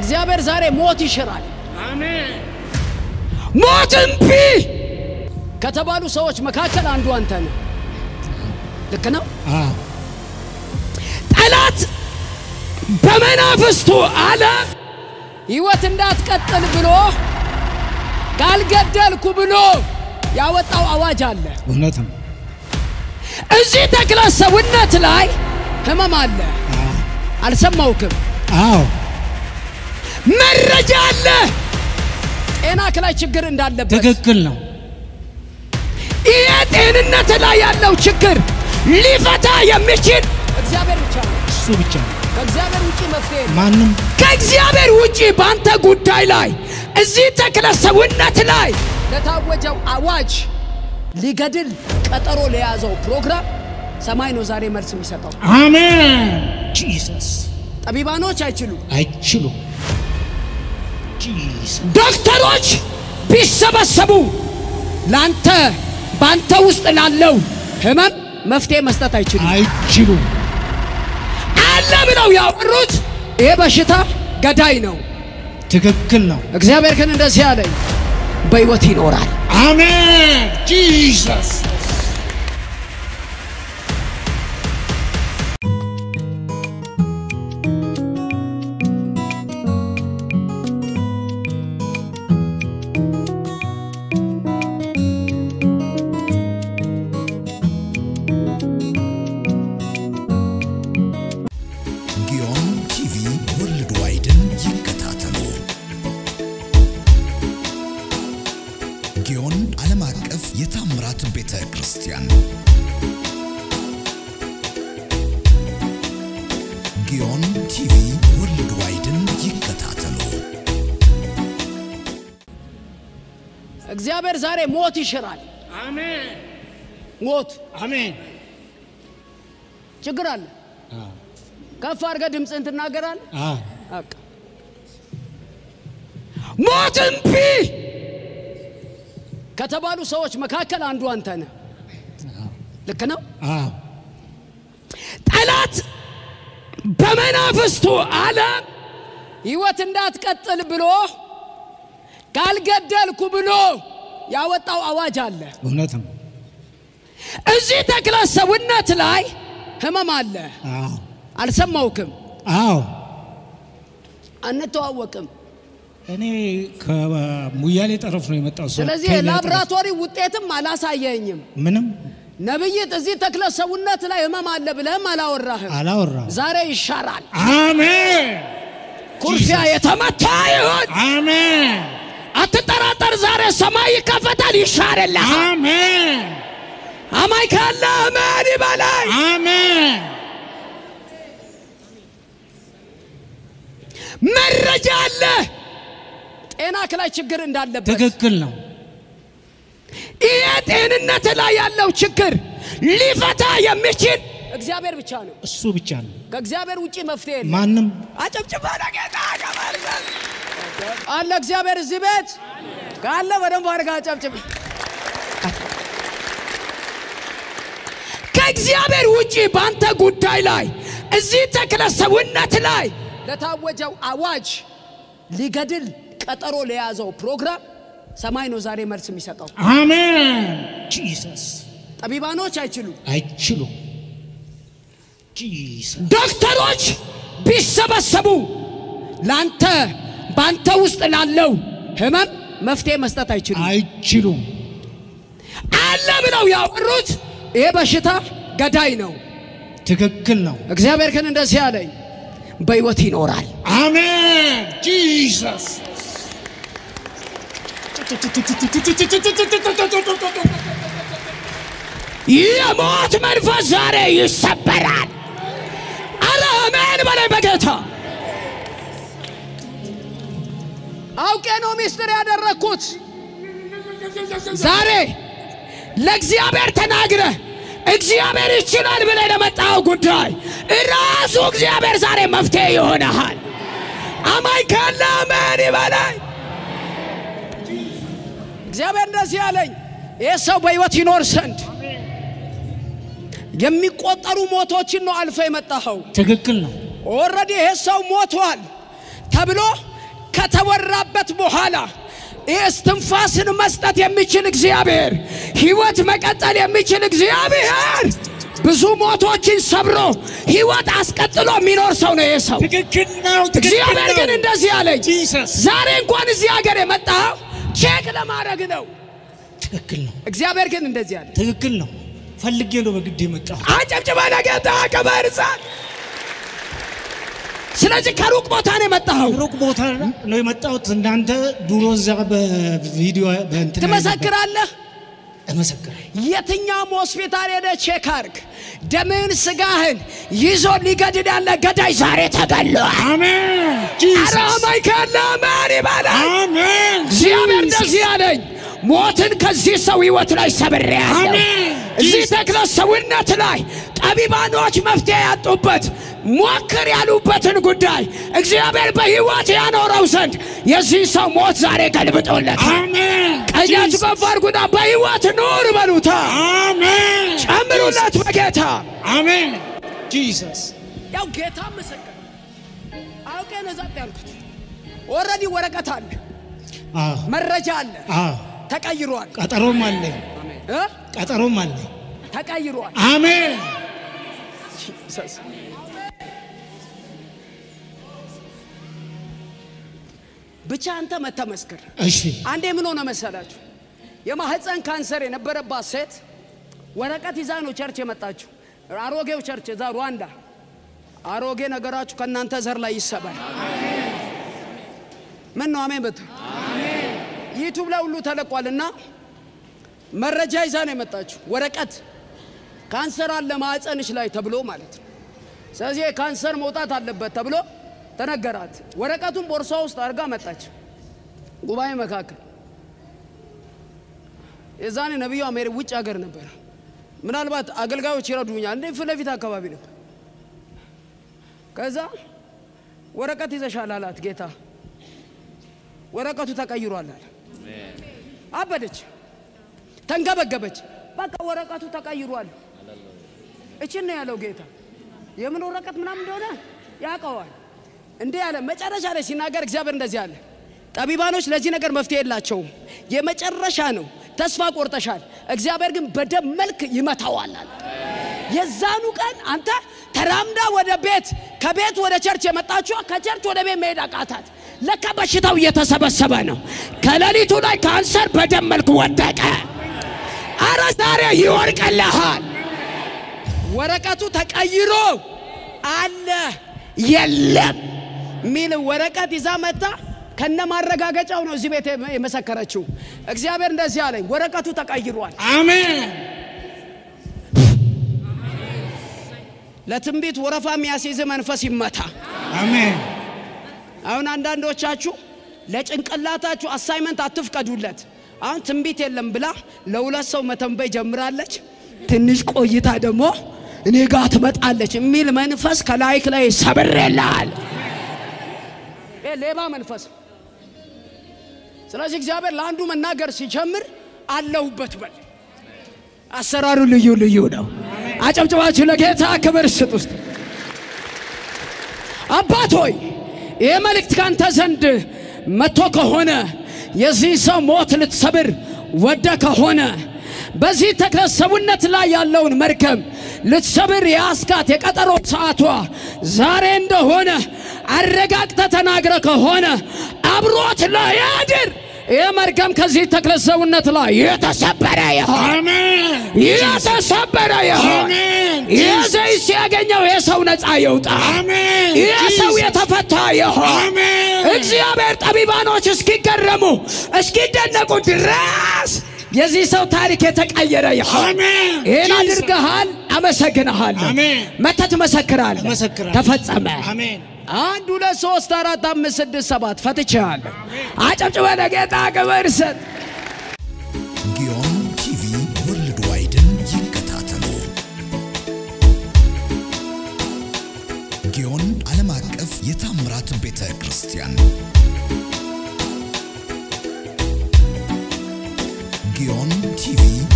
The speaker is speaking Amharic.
እግዚአብሔር ዛሬ ሞት ይሽራል። አሜን። ሞት እምቢ ከተባሉ ሰዎች መካከል አንዱ አንተ ነህ። ልክ ነው። አዎ ጠላት በመናፍስቱ ዓለም ሕይወት እንዳትቀጥል ብሎ ካልገደልኩ ብሎ ያወጣው አዋጅ አለ። እውነት ነው። እዚህ ተክለ ሰውነት ላይ ህመም አለ። አዎ አልሰማውክም። አዎ መረጃ አለ። ጤናክ ላይ ችግር እንዳለበት ትክክል ነው። ይሄ ጤንነት ላይ ያለው ችግር ሊፈታ የሚችል እግዚአብሔር ብቻ ነው። እሱ ብቻ ነው። ከእግዚአብሔር ውጪ መፍትሄ የለም። ማንም ከእግዚአብሔር ውጪ በአንተ ጉዳይ ላይ እዚህ ተክለ ሰውነት ላይ ለታወጀው አዋጅ ሊገድል ቀጠሮ ለያዘው ፕሮግራም ሰማይ ነው ዛሬ መልስ የሚሰጠው። አሜን። ጂሰስ ጠቢባኖች አይችሉም። አይችሉም። ጂሰስ ዶክተሮች ቢሰበሰቡ ለአንተ በአንተ ውስጥ ላለው ህመም መፍትሄ መስጠት አይችሉም። አይችሉም። አለ ብለው ያወሩት ይሄ በሽታ ገዳይ ነው። ትክክል ነው። እግዚአብሔር ግን እንደዚህ አለኝ፣ በሕይወት ይኖራል። አሜን። ጂሰስ ጊዮን ቲቪ ወርልድ ዋይድን ይከታተሉ። ጊዮን ዓለም አቀፍ የታምራት ቤተ ክርስቲያን ጊዮን ቲቪ ወርልድ ዋይድን ይከታተሉ። እግዚአብሔር ዛሬ ሞት ይሽራል። አሜን። ሞት አሜን። ችግር አለ። ከፍ አድርገህ ድምፅህን ትናገራለህ። አዎ በቃ ሞት እምቢ ከተባሉ ሰዎች መካከል አንዱ አንተ ነህ። ልክ ነው። አዎ ጠላት በመናፍስቱ ዓለም ሕይወት እንዳትቀጥል ብሎ ካልገደልኩ ብሎ ያወጣው አዋጅ አለ። እውነት ነው። እዚህ ተክለ ሰውነት ላይ ህመም አለ። አዎ አልሰማውክም፣ አዎ አንተዋወቅም። እኔ ከሙያሌ ጠረፍ ነው የመጣው ሰው ስለዚህ ከሌላ ጠረፍ። የላብራቶሪ ውጤትም አላሳየኝም። ምንም ነብይት እዚህ ተክለ ሰውነት ላይ ህመም አለ ብለህም አላወራህም። አላወራም። ዛሬ ይሻራል። አሜን ኩርፊያ የተመታ ይሁን። አሜን አትጠራጠር። ዛሬ ሰማይ ይከፈታል፣ ይሻርልሃል። አሜን አማይ ካለ አሜን ይበላይ። አሜን መረጃ አለ ጤናክ ላይ ችግር እንዳለበት። ትክክል ነው። ይሄ ጤንነት ላይ ያለው ችግር ሊፈታ የሚችል እግዚአብሔር ብቻ ነው። እሱ ብቻ ነው። ከእግዚአብሔር ውጪ መፍትሄ የለም። ማንም አጨብጭባ ለጌታ ከመርገም አለ እግዚአብሔር እዚህ ቤት ካለ በደንብ አድርጋ አጨብጭብ። ከእግዚአብሔር ውጪ በአንተ ጉዳይ ላይ እዚህ ተክለ ሰውነት ላይ ለታወጀው አዋጅ ሊገድል ቀጠሮ ለያዘው ፕሮግራም ሰማይ ነው ዛሬ መልስ የሚሰጠው። አሜን ጂሰስ ጠቢባኖች አይችሉም። አይችሉም። ጂሰስ ዶክተሮች ቢሰበሰቡ ለአንተ በአንተ ውስጥ ላለው ህመም መፍትሄ መስጠት አይችሉም። አይችሉም። አለ ብለው ያወሩት ይሄ በሽታ ገዳይ ነው። ትክክል ነው። እግዚአብሔር ግን እንደዚህ አለኝ፣ በሕይወት ይኖራል። አሜን ጂሰስ የሞት መንፈስ ዛሬ ይሰበራል። አረ አሜን በላይ በጌታ አውቄ ነው ሚስጥር ያደረግኩት። ዛሬ ለእግዚአብሔር ተናግረ እግዚአብሔር ይችላል ብለህ ለመጣው ጉዳይ ራሱ እግዚአብሔር ዛሬ መፍትሄ ይሆናል። አማኝ ካለ አሜን ይበላይ። እግዚአብሔር እንደዚህ አለኝ፣ ይህ ሰው በሕይወት ይኖር ዘንድ የሚቆጠሩ ሞቶችን ነው አልፈ የመጣኸው። ትክክል ነው። ኦልሬዲ ይሄ ሰው ሞቷል ተብሎ ከተወራበት በኋላ ይህ እስትንፋስን መስጠት የሚችል እግዚአብሔር፣ ህይወት መቀጠል የሚችል እግዚአብሔር ብዙ ሞቶችን ሰብሮ ህይወት አስቀጥሎ የሚኖር ሰው ነው። ይህ ሰው ትክክል ነው። ትክክል እግዚአብሔር ነው። ግን እንደዚህ አለኝ፣ ጂሰስ ዛሬ እንኳን እዚህ ሀገር የመጣኸው ቼክ ለማድረግ ነው። ትክክል ነው። እግዚአብሔር ግን እንደዚህ አለ፣ ትክክል ነው። ፈልጌ ነው በግድ የመጣሁ። አጨብጭበ ለጌታ ክብር ስጥ። ስለዚህ ከሩቅ ቦታ ነው የመጣኸው። ሩቅ ቦታ ነው የመጣሁት። እናንተ ድሮ እዛ በቪዲዮ በእንትን ትመሰክራለህ። እመሰክራለሁ። የትኛውም ሆስፒታል ሄደ ቼክ አርግ። ደምህን ስጋህን ይዞ ሊገድል ያለ ገዳይ ዛሬ ተገሏል። አሜን። አረ ጂሰስ ማይከል ለማን ይባላል? አሜን። እግዚአብሔር እንደዚህ አለኝ፣ ሞትን ከዚህ ሰው ህይወት ላይ ሰብሬያለሁ። አሜን። እዚህ ጂሰስ። ተክለ ሰውነት ላይ ጠቢባኖች መፍትሄ ያጡበት ሞክር ያሉበትን ጉዳይ እግዚአብሔር በህይወት ያኖረው ዘንድ የዚህ ሰው ሞት ዛሬ ገልብጦለታል። አሜን። ቀኛችሁ ጂሰስ። ከፍ አድርጉና በህይወት ኑር በሉታ፣ አሜን። ጨምሩለት በጌታ አሜን። ጂሰስ ያው ጌታ ምስክር አውቄ ነው ዛጥ ያልኩት። ኦልሬዲ ወረቀት አለ፣ አዎ፣ መረጃ አለ፣ አዎ። ተቀይሯል ቀጠሮም አለኝ። እ? ቀጠሮም አለኝ። ተቀይሯል። አሜን። ብቻ አንተ መተመስክር። እሺ አንዴ ምን ሆነ መሰላችሁ? የማህፀን ካንሰር የነበረባት ሴት ወረቀት ይዛ ነው ቸርች የመጣችው። አሮጌው ቸርች እዛ ሩዋንዳ። አሮጌ ነገራችሁ ከእናንተ ዘር ላይ ይሰባል። ምን ነው አሜን በቱ ዩቱብ ላይ ሁሉ ተለቋልና መረጃ ይዛ ነው የመጣችው። ወረቀት ካንሰር አለ ማህፀንሽ ላይ ተብሎ ማለት ነው። ስለዚህ ካንሰር መውጣት አለበት ተብሎ ተነገራት። ወረቀቱን ቦርሷ ውስጥ አድርጋ መጣች። ጉባኤ መካከል የዛኔ ነቢዩ አሜሪ ውጭ ሀገር ነበር። ምናልባት አገልጋዮች ይረዱኛል እንደ ፊት ለፊት አካባቢ ነበር። ከዛ ወረቀት ይዘሻል አላት ጌታ። ወረቀቱ ተቀይሯል አለ። አበደች፣ ተንገበገበች። በቃ ወረቀቱ ተቀይሯል። እችን ነው ያለው ጌታ። የምን ወረቀት ምናምን እንደሆነ ያውቀዋል። እንዲህ ያለ መጨረሻ ላይ ሲናገር እግዚአብሔር እንደዚህ አለ፣ ጠቢባኖች ለዚህ ነገር መፍትሄ የላቸውም፣ የመጨረሻ ነው፣ ተስፋ ቆርጠሻል። እግዚአብሔር ግን በደም መልክ ይመታዋል አለ። የዛኑ ቀን አንተ ተራምዳ ወደ ቤት ከቤት ወደ ቸርች የመጣችዋ ከቸርች ወደ ቤት መሄድ አቃታት። ለካ በሽታው እየተሰበሰበ ነው። ከሌሊቱ ላይ ካንሰር በደም መልክ ወደቀ። አረ ዛሬ ይወርቅልሃል። ወረቀቱ ተቀይሮ አለ የለም ሚል ወረቀት ይዛ መጣ። ከነ ማረጋገጫው ነው እዚህ ቤት የመሰከረችው። እግዚአብሔር እንደዚህ አለኝ፣ ወረቀቱ ተቀይሯል። አሜን። ለትንቢት ወረፋ የሚያስይዝ መንፈስ ይመታ። አሜን። አሁን አንዳንዶቻችሁ ለጭንቅላታችሁ አሳይመንት አትፍቀዱለት። አሁን ትንቢት የለም ብላ ለሁለት ሰው መተንበይ ጀምራለች። ትንሽ ቆይታ ደግሞ እኔ ጋር ትመጣለች የሚል መንፈስ ከላይክ ላይ ሰብሬልሃል። ይሄ ሌባ መንፈስ። ስለዚህ እግዚአብሔር ለአንዱ መናገር ሲጀምር አለሁበት በል። አሰራሩ ልዩ ልዩ ነው። አጨብጭባችሁ ለጌታ ክብር ስጥ ውስጥ አባት ሆይ ይህ መልእክት ካንተ ዘንድ መጥቶ ከሆነ የዚህ ሰው ሞት ልትሰብር ወደ ከሆነ በዚህ ተክለ ሰውነት ላይ ያለውን መርገም ልትሰብር የአስካት የቀጠሮ ሰዓቷ ዛሬ እንደሆነ አረጋግጠ ተናግረ ከሆነ አብሮት ላያድር ይህ መርገም ከዚህ ተክለ ሰውነት ላይ የተሰበረ ይሆን አሜን። የተሰበረ ይሆን። አሜን። ይህ ዘይት ሲያገኘው ይህ ሰው ነፃ ይውጣ። አሜን። ይህ ሰው የተፈታ ይሆን። አሜን። እግዚአብሔር ጠቢባኖች እስኪገረሙ እስኪደነቁ ድረስ የዚህ ሰው ታሪክ የተቀየረ ይሆን። አሜን። ይህን ጂሰስ። አድርገሃል። አመሰግንሃለሁ። አሜን። መተህ ትመሰክራለህ። እመሰክራለሁ። ተፈጸመ። አሜን። አንድ ሁለት ሶስት አራት አምስት ስድስት ሰባት ፈትቼሃለሁ። አጨብጭበ ለጌታ ክብር ስጥ። ጊዮን ቲቪ ወርልድ ዋይድን ይከታተሉ። ጊዮን ዓለም አቀፍ የታምራት ቤተ ክርስቲያን ጊዮን ቲቪ